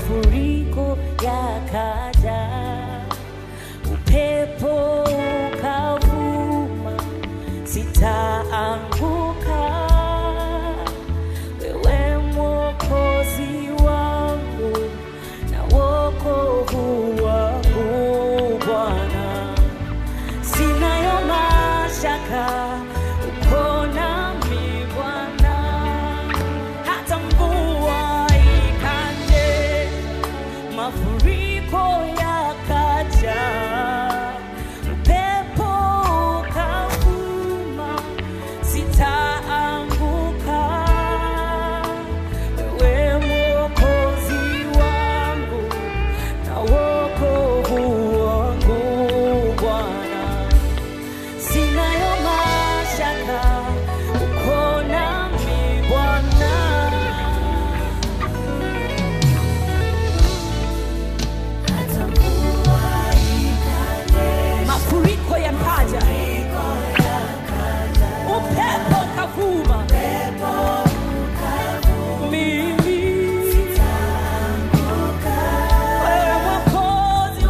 mafuriko yakaja, upepo ukavuma, sitaanguka. Wewe Mwokozi wangu na wokovu wangu Bwana, sinayo mashaka uko nami Bwana, hata mvua ikanje, mafuriko yakaja, upepo ukavuma, sitaanguka. Wewe Mwokozi wangu na wokovu wangu Bwana, sinayo mashaka uko nami Bwana. mafuriko yakaja, upepo ukavuma, mimi wewe Mwokozi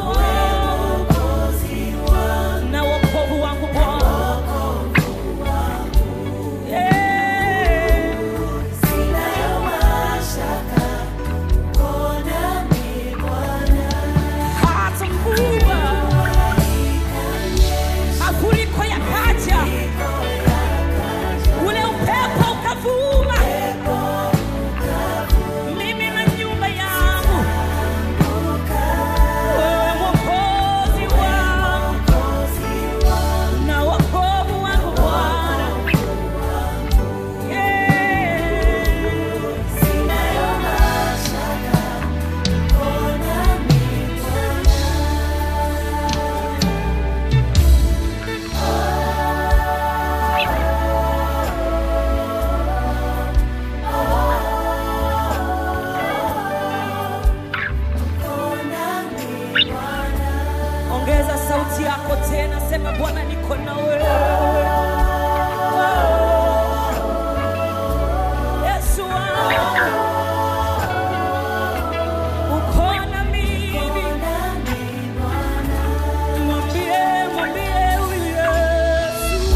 wangu na wokovu wangu Bwana, Yeah. hata mvua mafuriko yakaja, ule upepo ukavuma, mimi na nyumba yangu, wewe Mwokozi wangu na wokovu wangu Bwana, Yeah. Ongeza sauti yako tena, sema Bwana, niko na wewe. Yesu wangu, uko na mimi. Mwambie, mwambie huyu Yesu.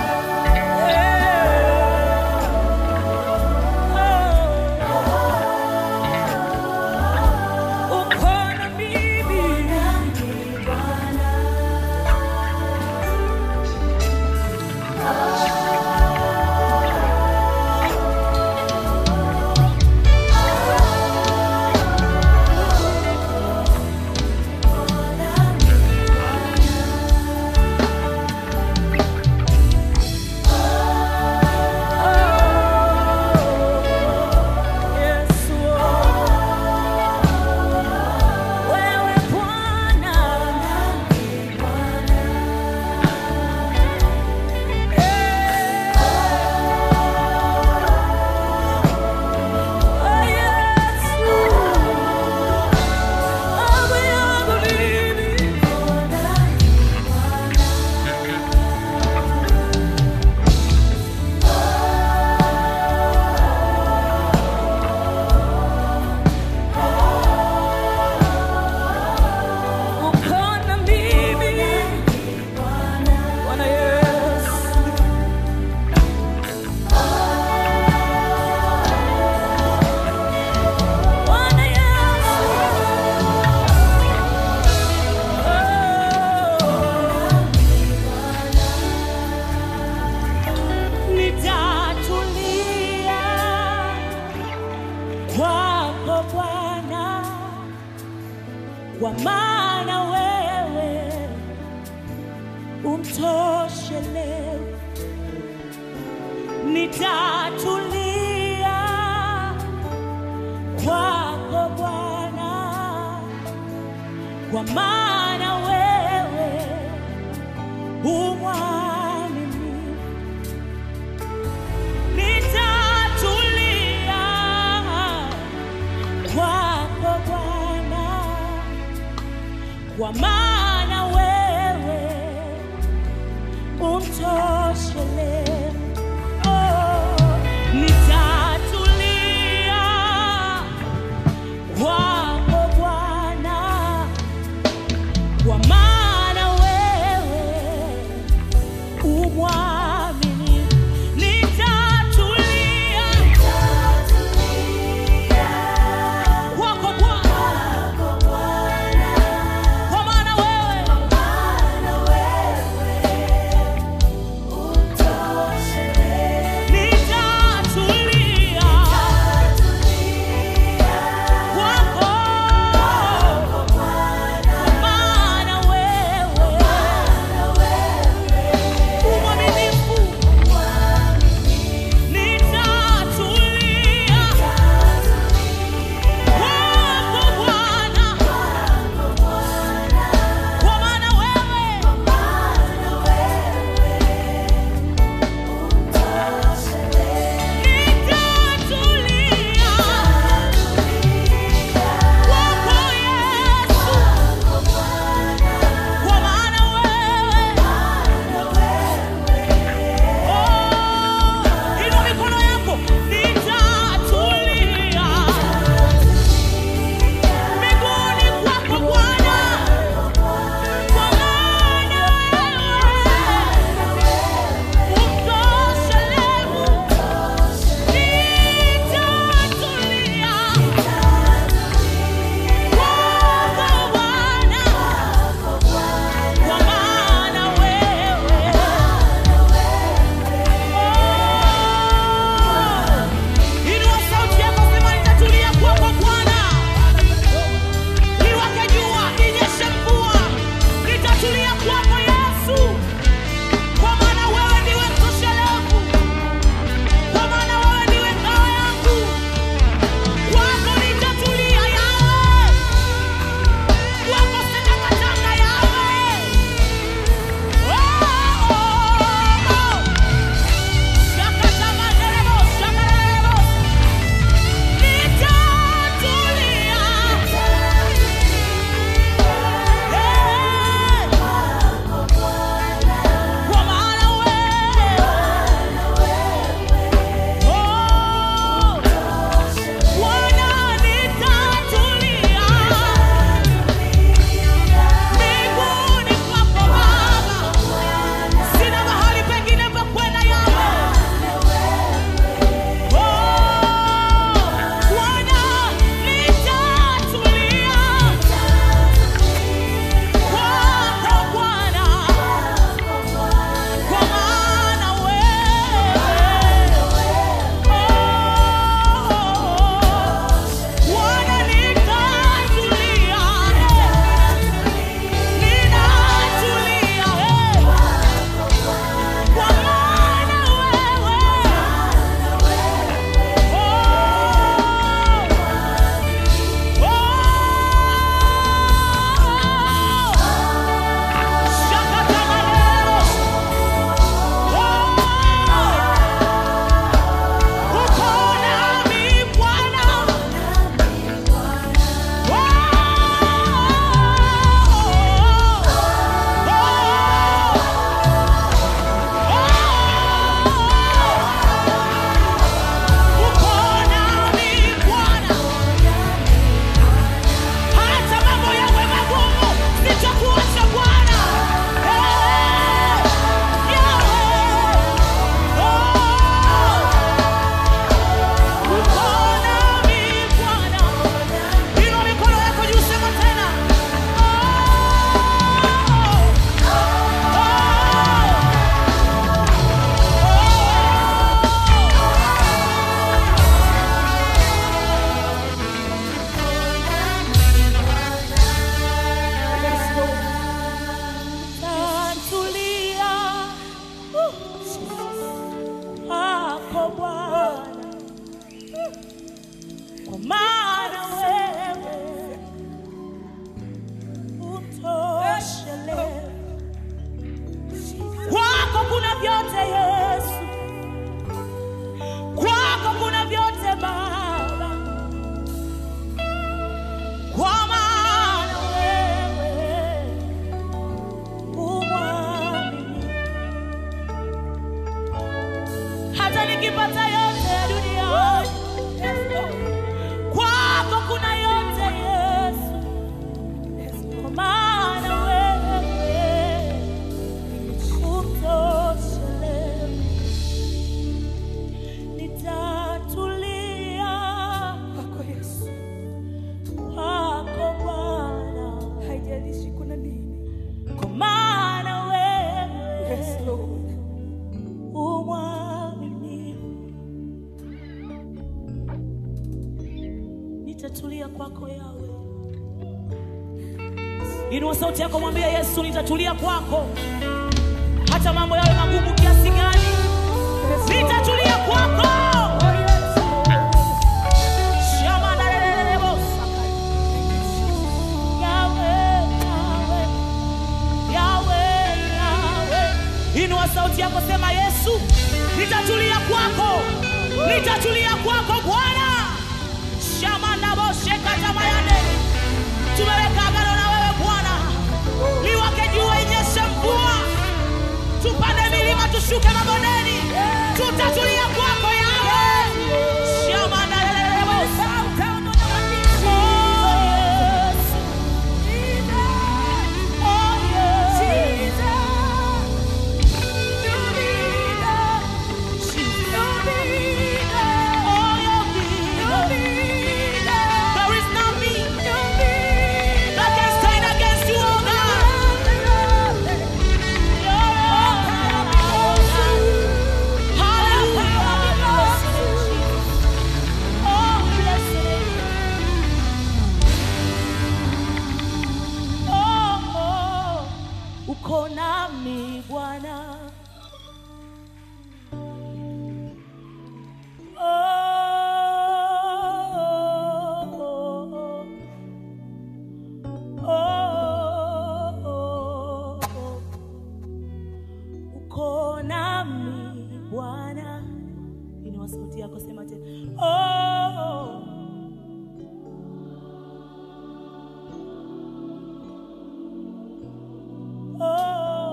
Yeah. Oh. Uko na mimi. Yesu, wewe Bwana, oh Yesu, amu yangu mimi. Uko na mimi, Bwana Yesu. Bwana Yesu. Oh. Nitatulia kwako Bwana kwa maana wewe umtoshele. Nitatulia kwako Bwana, kwa maana wewe umwaminifu. Nitatulia kwako Bwana kwa maana wewe umtoshele. Oh, nitatulia kwako kwa maana wewe utoshele. Kwako kuna vyote Yesu, kwako kuna vyote Baba, kwa maana wewe umwamini. Hata nikipata yote ya duniani, kwako kuna yote Yesu, kwa maana wewe utoshele. Nitatulia kwako Yesu, kwako Bwana, haijalishi kuna nini. kwa maana wewe Yes, Lord. umwaminifu. Nitatulia kwako Yawe. Inua sauti yako, mwambie Yesu, nitatulia kwako, hata mambo yawe magumu kiasi gani, nitatulia kwako. Oh, yes, Lord. Shama na lelelele bosa. Yawe, Yawe, Yawe, Yawe. Inua sauti yako, sema Yesu, nitatulia kwako, nitatulia kwako Bwana. Shama na boshe katamayane, tumeweka agano na wewe Bwana, liwake jua, inyeshe mvua, tupande milima, tushuke mabondeni, tutatulia kwako Yawe. Shama na lelelele bosa. Oh, Yesu. Oh, Yesu. Oh, your vida. There is nothing that can stand against you, oh God. Uko nami Bwana, oh, oh, oh. uko nami Bwana. Inua sauti yako, sema tena oh. Oh,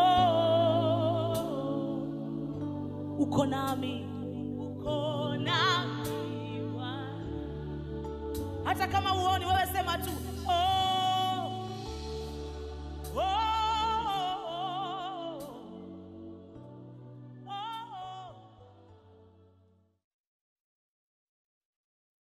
oh. Uko nami, uko nami Bwana. Hata kama uoni wewe, sema tu oh, oh.